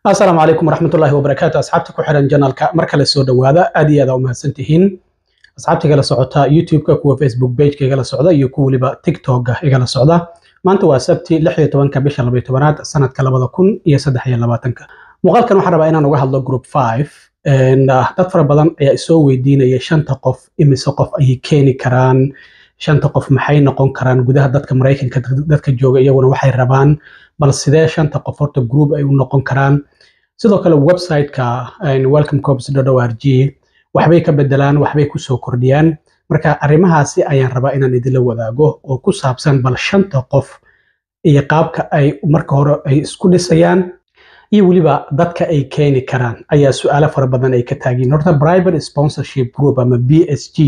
asalaamu calaykum waraxmatullaahi wabarakaatu asxaabta ku xiran janalka mar kale soo dhowaada aad iyo aad aa u mahadsantihiin asxaabta igala socota youtube-ka kuwa facebook page-ka igala socda iyo kuwa weliba tiktok-ga igala socda maanta waa sabti lix iyo tobanka bisha labaiyo tobanaad sanadka labada kun iyo saddex iyo labaatanka muuqaalkan waxaan rabaa inaan uga hadlo group five dad fara badan ayaa isoo weydiinaya shanta qof imise qof ayay keeni karaan shanta qof maxay noqon karaan gudaha dadka maraykanka dadka jooga iyaguna waxay rabaan bal sidee shanta qof horta group ay u noqon karaan sidoo kale website-ka welcome corps r g waxbay ka bedelaan waxbay kusoo kordhiyaan marka arrimahaasi ayaan rabaa inaan idinla wadaago oo ku saabsan bal shanta qof iyo qaabka ay marka hore ay isku dhisayaan iyo weliba dadka ay keeni karaan ayaa su-aalo fara badan ay ka taagiin horta private sponsorship group ama b s g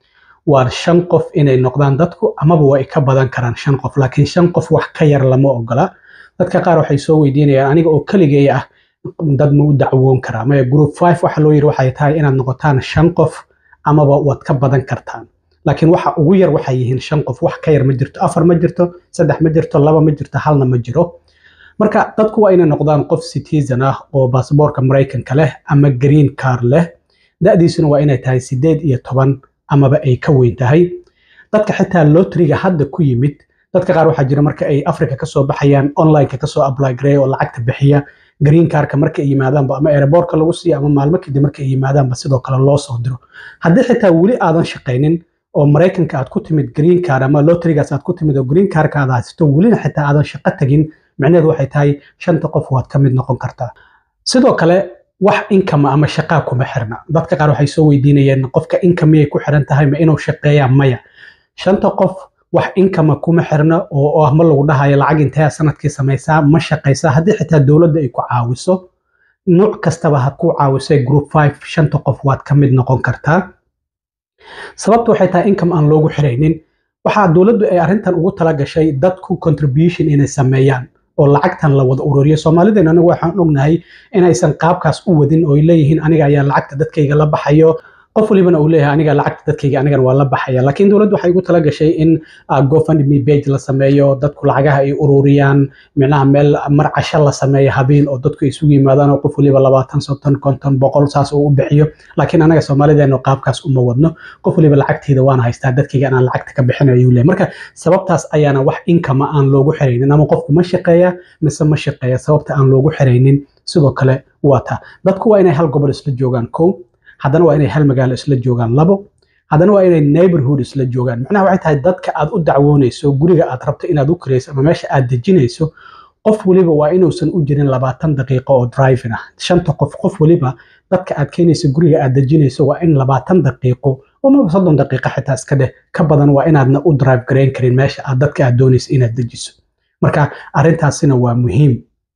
waa shan qof inay noqdaan dadku amaba way ka badan karaan shan qof laakiin shan qof wax ka yar lama ogola dadka qaar waxay soo weydiinayaan aniga oo keligay ah dad ma u dacwoon karaa maya group five waxa loo yiri waxay tahay inaad noqotaan shan qof amaba waad ka badan kartaan laakiin waxa ugu yar waxay yihiin shan qof wax ka yar ma jirto afar ma jirto saddex ma jirto laba ma jirto halna ma jiro marka dadku waa inay noqdaan qof citizen ah oo baasboorka maraykanka leh ama green car leh da-diisuna waa inay tahay sideed iyo toban amaba ay ka weyn tahay dadka xitaa lotriga hadda ku yimid dadka qaar waxaa jira marka ay africa kasoo baxayaan onlineka kasoo apply gareeya oo lacagta bixiya green carka marka ay yimaadaanba ama airbortka lagu siiya ama maalmo kadib marka ay yimaadaanba sidoo kale loo soo diro haddii xitaa weli aadan shaqaynin oo maraykanka aad ku timid green car ama lotrigaas aad ku timid oo green carka aad haysato welina xitaa aadan shaqo tagin micnaheedu waxay tahay shanta qof waad ka mid noqon kartaa sidoo kale wax inkama ama shaqaa kuma xirna dadka qaar waxay soo weydiinayeen qofka inkamiyay ku xiran tahay ma inuu shaqeeyaa maya shanta qof wax inkama kuma xirna oo ah ma lagu dhahayo lacag intee sanadkii samaysaa ma shaqaysaa haddii xitaa dowladda ay ku caawiso nuuc kastaba ha ku caawisay group five shanta qof waad ka mid noqon kartaa sababta waxay tahay income aan loogu xiraynin waxaa dowladdu ay arrintan ugu tala gashay dadku contribution inay sameeyaan oo lacagtan la wada ururiyo soomaalidan anigu waxaan ognahay inaysan qaabkaas u wadin oo ay leeyihiin aniga ayaa lacagta dadkayga la baxayo qof walibana uu leeyahay aniga lacagta dadkayga anigana waa la baxaya laakiin dowladdu waxay ugu tala gashay in gofundme page la sameeyo dadku lacagaha ay ururiyaan micnaha meel mar casho la sameeyo habeen oo dadku isugu yimaadaan oo qof waliba labaatan soddon konton boqol saas uu u bixiyo laakiin anaga soomaalideenu qaabkaas uma wadno qof waliba lacagteeda waan haystaa dadkayga anaan lacagta ka bixinayo ayuu leeyahay marka sababtaas ayaana wax inkama aan loogu xiraynin ama qofku ma shaqeeya mise ma shaqeeya sababta aan loogu xiraynin sidoo kale waa taa dadku waa inay hal gobol isla joogaan kow haddana waa inay hal magaalo isla joogaan labo haddana waa inay neighborhood isla joogaan macnaha waxay tahay dadka aad u dacwoonayso guriga aad rabto inaad u kirayso ama meesha aad dejinayso qof waliba waa inuusan u jirin labaatan daqiiqo oo driving ah shanta qof qof waliba dadka aad keenayso guriga aad dejinayso waa in labaatan daqiiqo amaba soddon daqiiqo xitaa iska dheh ka badan waa inaadna u drive garayn karin meesha aad dadka aad doonayso inaad dejiso marka arrintaasina waa muhiim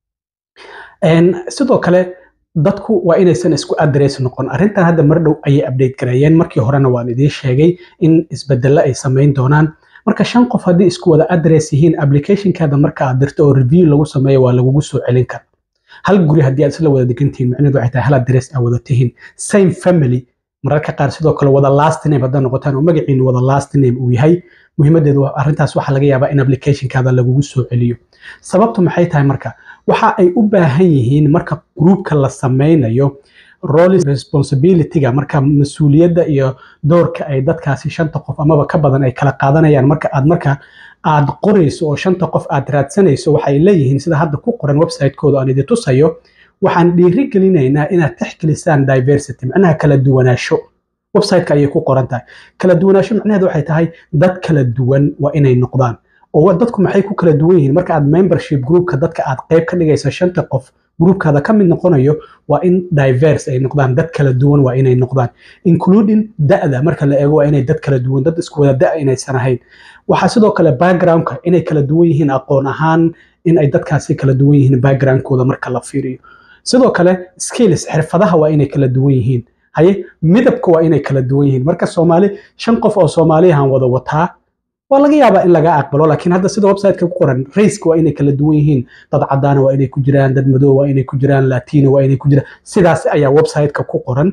sidoo kale dadku waa inaysan isku adress noqon arrintan hadda mar dhow ayay update gareeyeen markii horena waan idiin sheegay in isbedelo ay samayn doonaan marka shan qof haddii isku wada adress yihiin applicationkaada marka aad dirto oo review lagu sameeyo waa lagugu soo celin kara hal guri haddii aad isla wada degantihiin macnaheedu waxay tahay hal adress aad wada tihiin same family mararka qaar sidoo kale wada last name haddaad noqotaan oo magaciinu wada last name uu yahay muhiimadeedu arrintaas waxaa laga yaabaa in applicationkaada lagugu soo celiyo sababtu maxay tahay marka waxa ay u baahan yihiin marka gruupka la sameynayo role responsibilityga marka mas-uuliyadda iyo doorka ay dadkaasi shanta qof amaba ka badan ay kala qaadanayaan marka aad marka aad qorayso oo shanta qof aad raadsanayso waxay leeyihiin sida hadda ku qoran website-kooda aan idin tusayo waxaan dhiiri gelinaynaa inaad texgelisaan diversity macnaha kala duwanaansho website-ka ayay ku qoran tahay kala duwanaansho macnaheedu waxay tahay dad kala duwan waa inay noqdaan oo dadku maxay ku kala duwan yihiin marka aad membership groupka dadka aad qayb ka dhigaysa shanta qof groupkaada ka mid noqonayo waa in diverse ay noqdaan dad kala duwan waa inay noqdaan including da-da marka la eego waa inay dad kala duwan dad isku wada da inaysan ahayn waxaa sidoo kale backgroundka inay kala duwan yihiin aqoon ahaan in ay dadkaasi kala duwan yihiin backgroundkooda marka la fiiriyo sidoo kale skills xirfadaha waa inay kala duwan yihiin haye midabka waa inay kala duwan yihiin marka soomaali shan qof oo soomaaliyahan wada wataa waa laga yaabaa in laga aqbalo laakiin hadda sida websiteka ku qoran raceka waa inay kala duwan yihiin dad cadaana waa inay ku jiraan dad madow waa inay ku jiraan latino waa inay ku jiraan sidaas ayaa websiteka ku qoran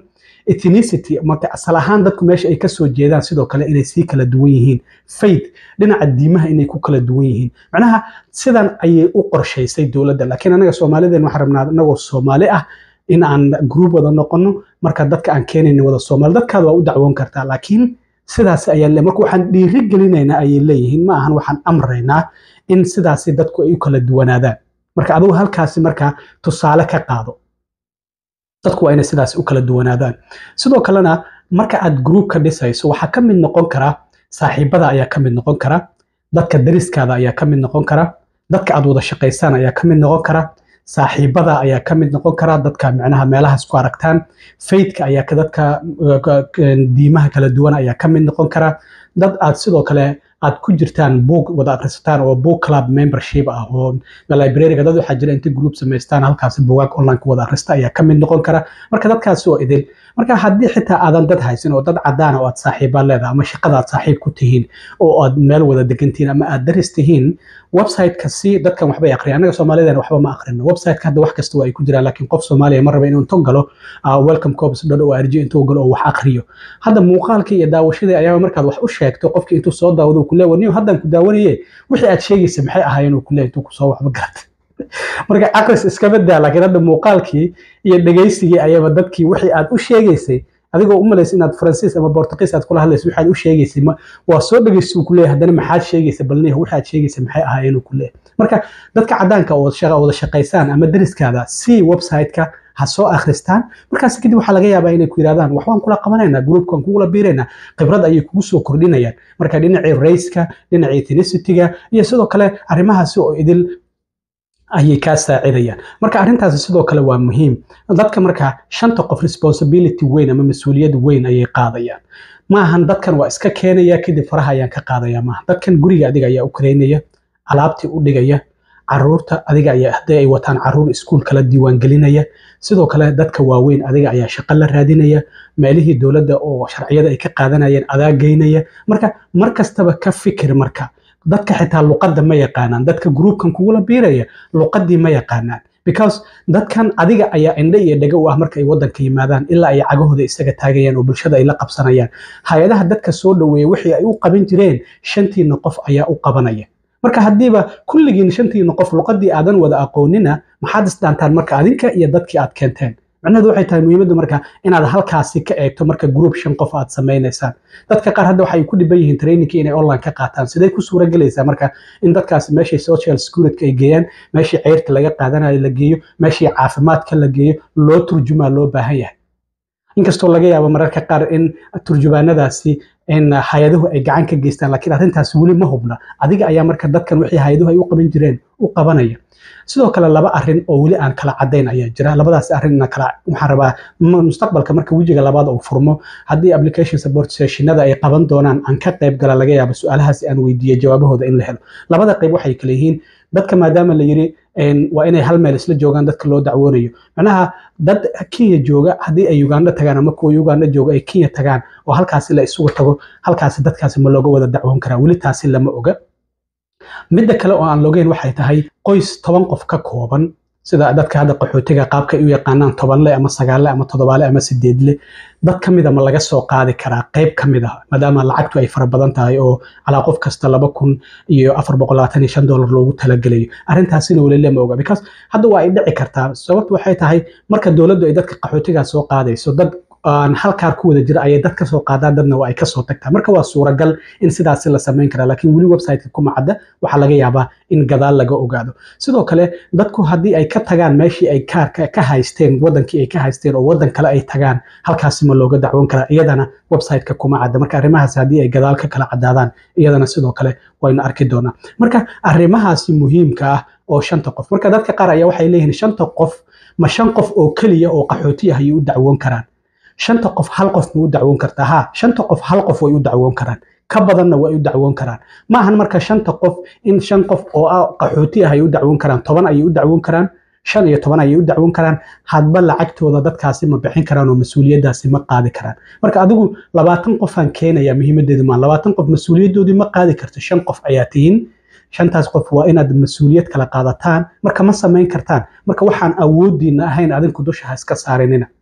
ethnicity marka asal ahaan dadku meesha ay kasoo jeedaan sidoo kale inay sii kala duwan yihiin faith dhinaca diimaha inay ku kala duwan yihiin macnaha sidan ayay u qorshaysay dowladda laakiin anaga soomaalideen waxaan rabnaa anagoo soomaali ah in aan group wada noqono marka dadka aan keenayna wada soomaali dadkaada waa u dacwoon kartaa laakiin sidaas ayaa le marka waxaan dhiiri gelinaynaa ayay leeyihiin ma ahan waxaan amraynaa in sidaasi dadku ay u kala duwanaadaan marka adigu halkaasi marka tusaale ka qaado dadku waa inay sidaas u kala duwanaadaan sidoo kalena marka aad group ka dhisayso waxaa ka mid noqon kara saaxiibada ayaa ka mid noqon kara dadka dariskaada ayaa ka mid noqon kara dadka aad wada shaqaysaan ayaa ka mid noqon kara saaxiibada ayaa ka mid noqon kara dadka micnaha meelahaas ku aragtaan faithka ayaa ka dadka diimaha kala duwan ayaa ka mid noqon kara dad aad sidoo kale aad ku jirtaan book wada akhrisataan oo book club membership ah oo librariga dad waxaa jira inta group samaystaan halkaasi buugaag online ku wada akhrista ayaa ka mid noqon kara marka dadkaasi oo idil marka haddii xitaa aadan dad haysan oo dad cadaan oo aad saaxiibaa leedahay ama shaqada aad saaxiib ku tihiin oo aad meel wada degantihiin ama aad daris tihiin website-ka si dadkan waxbay aqriyan anaga soomaalidan waxba ma aqrino website-ka hadda wax kasta waa ay ku jiraan laakiin qof soomaaliya ma raba inuu intuu galo welcome cobs dhan oo arji intuu galo oo wax aqriyo hadda muuqaalkii iyo daawashadii ayaaba markaad wax u sheegto qofkii intuu soo daawado kule waniyo haddaan ku daawanaye wixii aad sheegaysa maxay ahaayeen uu kule intuu kusoo waxba garatay marka aqris iskama daa laakiin hadda muuqaalkii iyo dhegaysigii ayaba dadkii wixii aad u sheegaysay adigoo u malaysa inaad faransiis ama bortuqiis aad kula hadlayso waxaad u sheegaysay waa soo dhegaysa uu kuleeyahay haddana maxaad sheegaysa balniya waxaad sheegaysa maxay ahaayeen uu kuleeyahay marka dadka caddaanka oo wada shaqaysaan ama dariskaada si website-ka ha soo akhristaan markaas kadib waxaa laga yaabaa inay ku yidhahdaan wax waan kula qabanaynaa groupkan kugula biiraynaa khibrad ayay kugu soo kordhinayaan marka dhinacii rayska dhinacii ethnicity-ga iyo sidoo kale arrimahaasi oo idil ayay kaa saacidayaan marka arrintaasi sidoo kale waa muhiim dadka marka shanta qof responsibility weyn ama mas-uuliyad weyn ayay qaadayaan maahan dadkan waa iska keenaya kadib faraha ayaan ka qaadaya maaha dadkan guriga adiga ayaa u kareynaya alaabtii u dhigaya caruurta adiga ayaa haddii ay wataan caruur iskuul kala diiwaangelinaya sidoo kale dadka waaweyn adiga ayaa shaqo la raadinaya meelihii dowladda oo sharciyada ay ka qaadanayeen adaa geynaya marka mar kastaba ka fikir marka dadka xitaa luqadda ma yaqaanaan dadka gruupkan kugula biiraya luqaddii ma yaqaanaan because dadkan adiga ayaa indhe iyo dhego u ah marka ay waddanka yimaadaan ilaa ay cagahooda isaga taagayaan oo bulshada ay la qabsanayaan hay-adaha dadka soo dhoweeya wixii ay u qaban jireen shantiina qof ayaa u qabanaya marka haddiiba kulligiin shantiina qof luqaddii aadan wada aqoonina maxaad isdhaantaan marka adinka iyo dadkii aad keenteen macnaheedu waxay tahay muhiimaddu marka inaad halkaasi ka eegto marka group shan qof aad samaynaysaan dadka qaar hadda waxay ku dhiban yihiin trainingkii inay online ka qaataan sidee ku suura gelaysaa marka in dadkaasi meeshii social security ay geeyaan meeshii ceyrta laga qaadanayo la geeyo meeshii caafimaadka la geeyo loo turjumaa loo baahan yahay inkastoo laga yaabo mararka qaar in turjubaanadaasi in hay-aduhu ay gacan ka geystaan laakiin arrintaasi weli ma hubna adiga ayaa marka dadkan wixii hay-aduhu ay u qaban jireen u qabanaya sidoo kale laba arin oo weli aan kala cadayn ayaa jira labadaas arin kala waxaan rabaa mustaqbalka marka wejiga labaad uu furmo haddii application support sessionada ay qaban doonaan aan ka qayb gala laga yaabo su-aalahaasi aan weydiiyo jawaabahooda in la helo labada qayb waxay kala yihiin dadka maadaama la yiri waa inay hal meel isla joogaan dadka loo dacwoonayo macnaha dad kenya jooga haddii ay uganda tagaan ama kuwa uganda jooga ay kenya tagaan oo halkaasi la isugu tago halkaasi dadkaasi ma looga wada dacwoon karaa weli taasi lama oga midda kale oo aan logeyn waxay tahay qoys toban qof ka kooban sida dadka hadda qaxootiga qaabka ay u yaqaanaan tobanle ama sagaalle ama toddobaale ama sideedle dad ka mida ma laga soo qaadi karaa qayb ka mid ah maadaama lacagtu ay fara badan tahay oo calaa qof kasta laba kun iyo afar boqol labaatan iyo shan dollar loogu talagelayo arrintaasina weli lama oga because hadda waa ay dhici kartaa sababtu waxay tahay marka dowladdu ay dadka qaxootigaa soo qaadayso dad aan halkaar ku wada jira ayay dad ka soo qaadaan dadna waa ay ka soo tagtaa marka waa suuragal in sidaasi la samayn karaa laakiin weli websiteka kuma cadda waxaa laga yaabaa in gadaal laga ogaado sidoo kale dadku haddii ay ka tagaan meeshii ay kaarka ka haysteen wadankii ay ka haysteen oo wadan kale ay tagaan halkaasi ma looga dacwoon karaa iyadana websiteka kuma cadda marka arrimahaasi haddii ay gadaal ka kala caddaadaan iyadana sidoo kale waynu arki doonaa marka arrimahaasi muhiimka ah oo shanta qof marka dadka qaar ayaa waxay leeyihiin shanta qof ma shan qof oo keliya oo qaxooti ah ayay u dacwoon karaan shanta qof hal qof ma u dacwoon kartaa ha shanta qof hal qof way u dacwoon karaan ka badanna way u dacwoon karaan ma ahan marka shanta qof in shan qof oo ah qaxooti ah ay u dacwoon karaan toban ayay u dacwoon karaan shan iyo toban ayay u dacwoon karaan hadba lacagtooda dadkaasi ma bixin karaan oo mas-uuliyaddaasi ma qaadi karaan marka adigu labaatan qofaan keenaya muhiimadeedu maa labaatan qof mas-uuliyaddoodii ma qaadi karto shan qof ayaa tihiin shantaas qof waa inaad mas-uuliyad kala qaadataan marka ma samayn kartaan marka waxaan awoodiina ahayn adinku dusha ha iska saarinina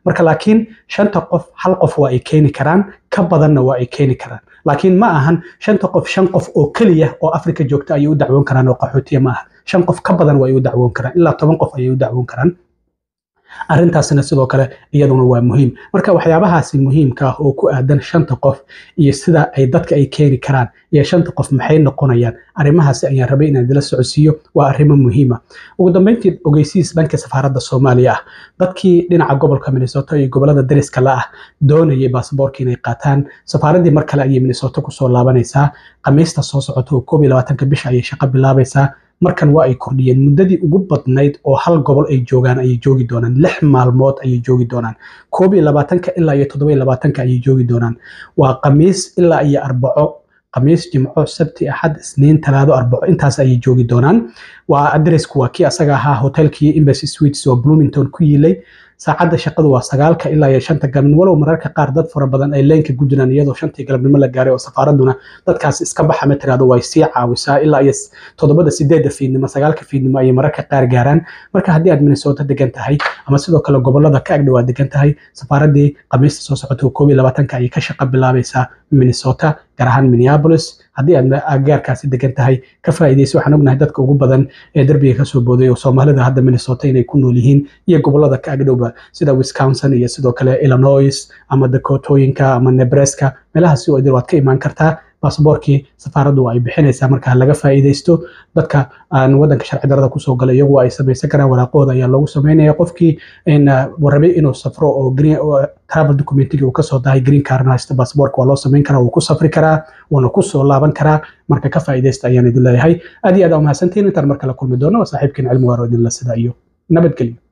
marka laakiin shanta qof hal qof waa ay keeni karaan ka badanna waa ay keeni karaan laakiin ma ahan shanta qof shan qof oo keliya oo afrika joogta ayay u dacwoon karaan oo qaxootiya ma aha shan qof ka badan waa ay u dacwoon karaan ilaa toban qof ayay u dacwoon karaan arrintaasina sidoo kale iyaduna waa muhiim marka waxyaabahaasi muhiimka ah oo ku aadan shanta qof iyo sida ay dadka ay keeni karaan iyo shanta qof maxay noqonayaan arrimahaasi ayaan rabay inaan idila socodsiiyo waa arrimo muhiima ugu dambeyntii ogeysiis dhanka safaaradda soomaaliya ah dadkii dhinaca gobolka minnesota iyo gobolada dariska la ah doonayay baasaboorka inay qaataan safaaraddii mar kale ayay minnesota kusoo laabanaysaa khamiista soo socota oo koob iyo labaatanka bisha ayay shaqo bilaabaysaa markan waa ay kordhiyeen muddadii ugu badnayd oo hal gobol ay joogaan ayay joogi doonaan lix maalmood ayay joogi doonaan koob iyo labaatanka ilaa iyo toddoba iyo labaatanka ayay joogi doonaan waa khamiis ilaa iyo arbaco khamiis jimco sabti axad isniin talaado arbaco intaas ayay joogi doonaan waa adresku waa kii asaga ahaa hotelkii embassy suites oo bloomington ku yiilay saacadda shaqadu waa sagaalka ilaa iyo shanta galabnimo walow mararka qaar dad fara badan ay leenka ku jiraan iyadoo shantii galabnimo la gaaray oo safaaraduna dadkaas iska baxa ma tiraado way sii caawisaa ilaa iyo toddobada sideedda fiidnimo sagaalka fiidnimo ayay mararka qaar gaaraan marka haddii aad minnesota degan tahay ama sidoo kale gobolada ka agdhow aad degan tahay safaaraddii khamiista soo socota koob iyo labaatanka ayay ka shaqa bilaabaysaa minnesota gaar ahaan minneapolis haddii aad agaarkaasi degan tahay ka faa'iidaysa waxaan ognahay dadka ugu badan ee derbiga kasoo booday oo soomaalida hadda minnesota inay ku nool yihiin iyo gobolada ka agdhowba sida wisconsin iyo sidoo kale illinois ama dakotooyinka ama nebraska meelahaasi oo idil waad ka imaan kartaa baasaboorkii safaaraddu ay bixinaysaa marka laga faa'iidaysto dadka aan wadanka sharci darada kusoo galay iyagu ay samaysan karaan waraaqooda ayaa loogu samaynaya qofkii rabay inuu safro oo travel documentigii uu kasoo dahay green card haysta baasaboorka waa loo samayn karaa wuu ku safri karaa wuuna kusoo laaban karaa marka ka faa'iidaysta ayaan idin leeyahay aad iyo aad aa umahadsantihin intaan markale kulmi doono waa saaxiibkiin cilmi waaro idinla sida iyo nabadgelyo